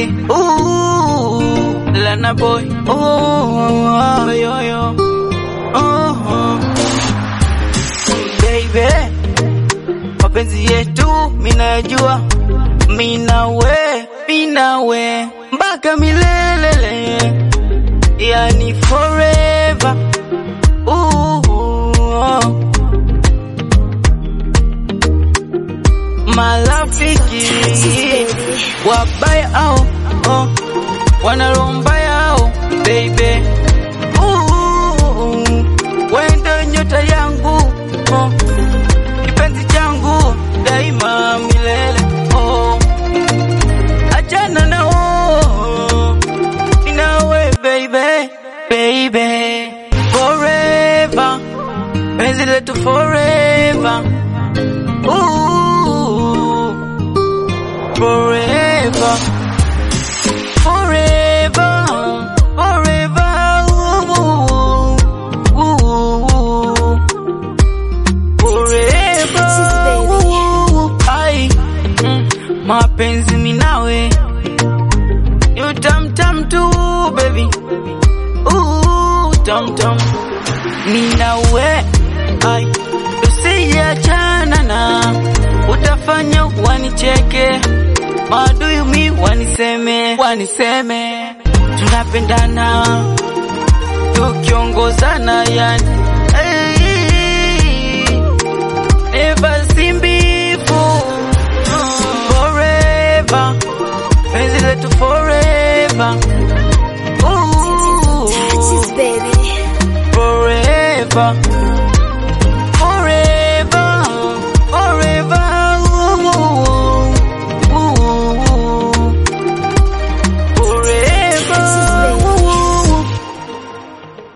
baby. Ooh, Lana boy. Ooh, yo yo. Oh, baby, mapenzi yetu minajua, minawe minawe mpaka milele, yani forever. Ooh, marafiki wabaya au oh, wanalombaya au baby Ooh, wendo nyota yangu oh, kipenzi changu daima milele oh, achana nao inawe baby baby forever penzi letu forever Ooh, forever forever forever ooh, ooh, forever ooh, ai mm, mapenzi minawe you tam tam tu baby ooh tam tam minawe ai tusiachana na utafanya wanicheke maadui mi waniseme waniseme tunapendana tukiongozana yani hey, never seen before forever penzi letu forever Ooh, Touches, baby. forever